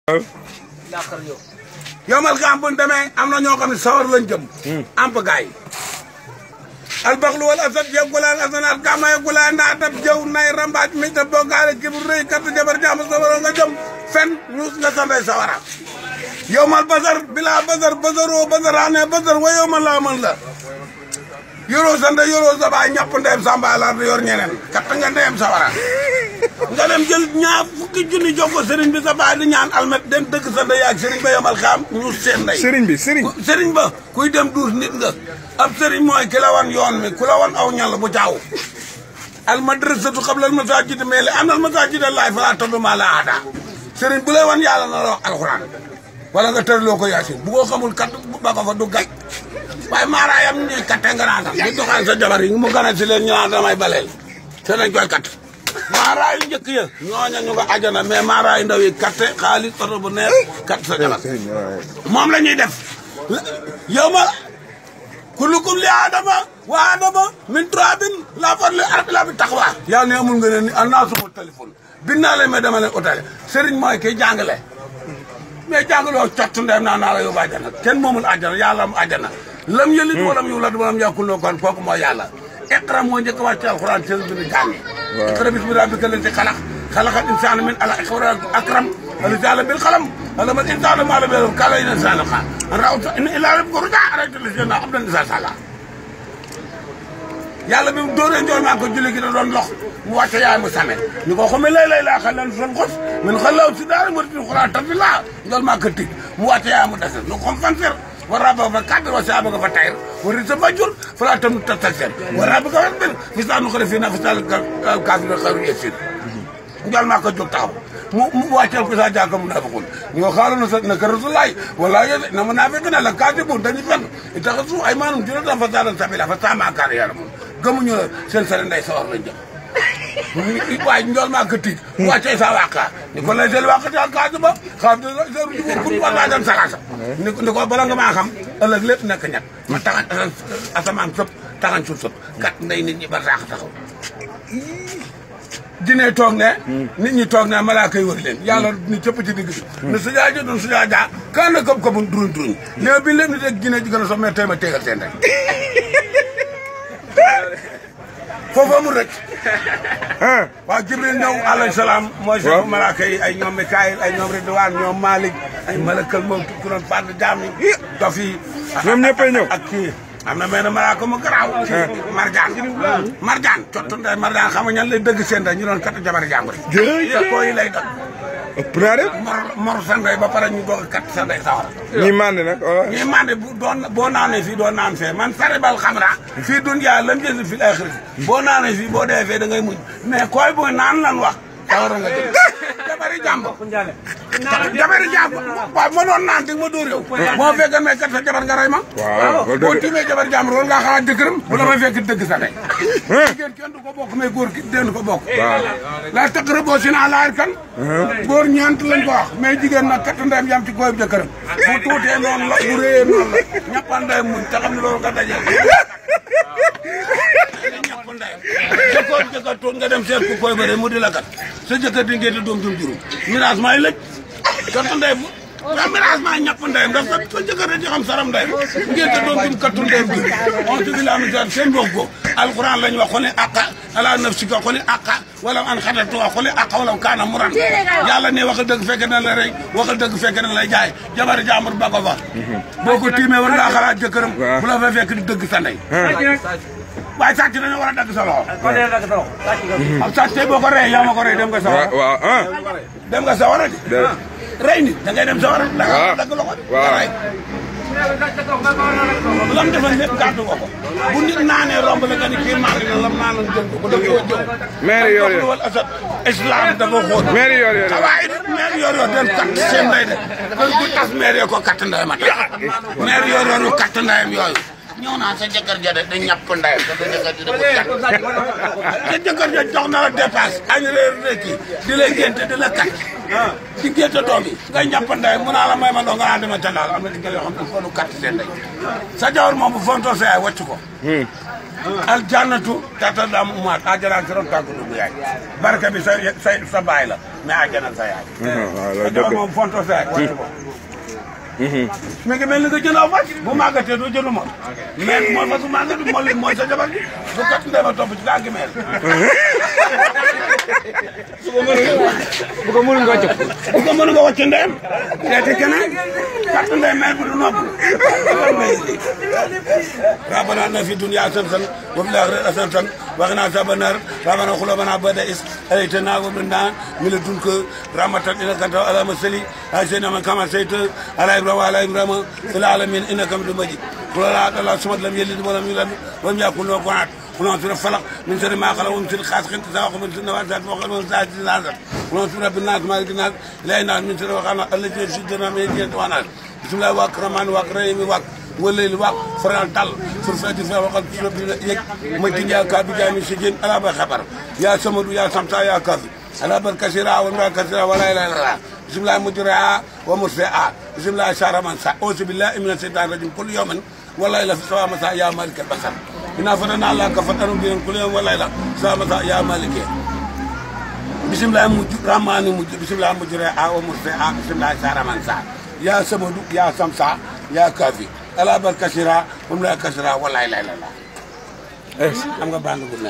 yomal xam bu ñu demee am na ñoo xam ne sawar lañ jëm. am pa gaay yi. albaxlu wal asad yeggulaan asanaat gàmma yeggulaan naa dab jëw nay rambaaj mi ta bokkaale kibir rëy kat jabar jàmm sawara nga jëm fen ñuus nga sanday sawara yowmal basar bila basar basaroo basaraane basar wa yowmal laa mën la yoroo sanda yoroo sa baay ñàpp ndeem samba la yor ñeneen kat nga ndeem sawara nga dem jël ñaar fukki junni jox ko sëriñ bi sa baay di ñaan almet dem dëgg sa ndey ak sëriñ ba yomal xaam ñu seen ndey sëriñ bi sëriñ sëriñ ba kuy dem duus nit nga ab sëriñ mooy ki la wan yoon mi ku la wan aw ñal bu jaaw al madrasatu qabla al masajid mais li anal masajid laay falaa tad'u ma'a llaahi ahadaa sëriñ bu lay wan yàlla na la wax alxuraan wala nga tërloo ko yaasin bu ko xamul kat ba ko fa du gaj waaye maaraayam ñuy katte nga naan sax di doxaan sa jabar yi mu gana si leen ñu naan damay baleel te nañ koy kat maaraay yu njëkk ya ñooña ñu nga ajana mais maaraay ndaw yi katte xaalis oto bu neex kat sa jabar moom la ñuy def yow ma kullukum li aadama wa aadama min turabin la far li arbi la bi taxwa yaa ne amul nga ne ni an naa suma téléphone bin naa leen mais dama leen otale sëriñ mooy kiy jàngale mais jàngaloo cott ndem naa naa la yóbbu àjjana kenn moomul àjjana yàlla am àjjana lam yëlit walam yulad walam yakun lahu kufuwan kooku mooy yàlla iqra moo njëkk a wàcc alxuraan seen bi ni jàngi iqra bismi rabbika allati xalaq xalaqal insaana min alaq iqra akram allati allama bil qalam allama al insaana maa lam ya'lam kallaa inna al insaana la rawta inna ilaa rabbika rujaa arayta llazi abdan izaa sallaa yàlla bi mu dóoree njool maa ko julli gi da doon lox mu wàcce yaay mu same ni ko xamee lay lay laa xal leen son xos min xalaw si daara ma tin xuraan tafi laa njool maa ko tij mu wàcce yaay mu dese nu xam fanfer wa rabba fa kadr wa saaba fa tayr wa risa majur fala tam tastasir wa rabba ka bir fi saa nu xale fii na fi saa kaafir xaru yasir njool maa ko jóg taxaw mu mu wàcceel ko saa jàkka munaafiqun ñu ko xaaral na sa naka rasulaay wala yéen na munaafiq na la kaatibun dañuy fenn itaxasu ay maanum juróom fa saadan sabila fa saa maa kaar yàlla mun gëmuñu la seen sare nday sawar lañ jëm waaye njool maa ko tiit mu wàccee sa wàqa ni ko lay sel wàqati ak kaatu ba xam ne seru jugo kun wala dem salasa ni ni ko bala nga maa xam ëllëg lépp nekk ñett ma taxan asamaan sëpp taxan suuf sëpp kat nday nit ñi ba saax taxaw dine toog ne nit ñi toog ne malaaka yi wër leen yàlla ni cëpp ci digg bi ne sujaa jo doon sujaa jaa kan na këp këpun duruñ duruñ léegi bi lépp ni teg gine ji gën a so mais tey ma tegal seen rek foofu amul rek waaw jibril ñëw alayhi salaam mooy chef malaaka yi ay ñoom mikaayil ay ñoom ridwaan ñoom malik ay malakal moom ku doon fàdd jaam yi dof yi ñoom ñëppay ñëw ak kii am na benn malaaka mu garaaw marjaan marjaan cottu ndey marjaan xam nga ñan lay dëgg seen day ñu doon kat jabari jàmbur yi koo yi lay dëgg ëpp naa de mor mor sa ndey ba pare ñu doog a kat sa ndey sawara ñi màndi nag wala ñi mande bu doon boo naanee fii doo naan fee man saribal xamra fii dunya lam jënd fii axirati boo naanee fii boo dee fee da ngay muñ mais koy booy naan lan wax sawara nga jëm jabari jàmbur jabari jàmbur waaw ma doon naan di ma dóor yow boo fekkee mais kat sa jabar nga rey ma waaw loolu boo dëgg tiimee jabar jàmbur loolu ngaa xalaat jëkkëram bu la may fekk dëgg sa ndey jigéen kenn du ko bokk mais góor ki den ko bokk la taqara boo si naa laayir kan góor ñeent lañ ko wax mais jigéen nag kat ndeyam yam ci góob jëkkëram bu tuutee noonu la bu réyee noonu la ñappal ndeyam muñ te xam ne loolu nga dajee ñapp ndeyam jëkkoor jëkkër tuut nga dem seet ku koy bëre mu di la kat sa jëkkër di ngeen di doom jum juróom mirage may lëj kat ndey waaw mirage maa ñàpp ndeyam ndax sa sa jëkkër di xam saram ndeyam ngeen te doom jum kattu ndeyam bi on se dit la misère seen bokk ko alquran lañ wax xoli aqa ala nafsika xoli aqa wala an xatatu xoli aqa wala kaana muran yàlla ne waxal dëgg fekk na la rey waxal dëgg fekk na lay jaay jabari jàmbur ba ko fa boo ko tiimee war ngaa xalaat jëkkëram bu la fa fekk di dëgg sa ndey waaye sàcc dañoo war a dagg sa loxo am sàcc tey boo ko rey yaa ma ko rey dem nga sa waaw waaw ah dem nga sa war a di rey nit da ngay dem sa war a da nga waaw dagg loxo di waaw. rey lam defal lépp gàddu ko ko bu nit naanee romb la nga ni kii maa ngi ne lam naanoon jël ko ko da koo jëw Maire yor yor. wal asad islam dafa xóot maire yor yor waaye it maire yor yor den katt seen ndey de kon bu tas maire yoo ko katt ndeyam a tax maire yor yor yu katt ndeyam yooyu ñëw naa sa jëkkër ja de da ñàpp ndeyam te sa jëkkër ji da ko kat sa jëkkër ja jox na la dépasse añ reer rekki di la génte di la kat di génte doom yi ngay ñàpp ndeyam mu naa la may ma doo nga naa dema ca daal am na digal yoo xam ne foo nu katt seen ndey sa jawar moom bu fontoo sa yaay wàcc ko al jannatu tata dam umaat ajana si ron tànku dugg yaay barke bi sa sa sa baay la mais ajana sa yaay waaw loolu ajana dëgg moom fonto sa yaay wàcc ko mi ngi mel ni nga jënd aw fas bu màggatee doo jënd mol mais mooy fasu màggat mol li mooy sa jabar ji bu kat ndee ma topp ci tànki meel bu ko mënul nga jóg. bu ko mën nga wàcc ndeem seeti keneen kat ndee meel bi du nopp ربنا ان في الدنيا حسنه وفي الاخره حسنه وقنا عذاب النار ربنا قلوبنا بعد إذ هديتنا ومنا من لدنك رحمة انك انت على مسلي سيدنا من كما سيت على ابراهيم وعلى ابراهيم في العالمين انك حميد مجيد قل لا اله الا الله لم يلد ولم يولد ولم يكن له كفوا احد قل اعوذ برب الفلق من شر ما خلق ومن شر غاسق اذا وقب من شر النفاثات ومن شر حاسد اذا حسد قل اعوذ برب الناس مالك الناس اله الناس من شر وقعنا الذي يشدنا من يدي الناس بسم الله واكرمان واكرم واك والليل واق فرال دال فرفاتي في وقت رب يك مجن يا كابي جامي سجين على بخبر يا سمد يا سمتا يا كافي على بر كثيرا ومرا كثيرا ولا اله الا الله بسم الله مجرى ومرسعى بسم الله شهر من سا اعوذ بالله من الشيطان الرجيم كل يوم ولا اله في سوا مساء يا مالك البشر إنا فتنا الله كفتنا بين كل يوم ولا اله سوا مساء يا مالك بسم الله الرحمن الرحيم بسم الله مجرى ومرسعى بسم الله شهر من سا يا سمد يا سمسا يا كافي ala bar kasira moom la kasira walaay lay la la am nga bànn bu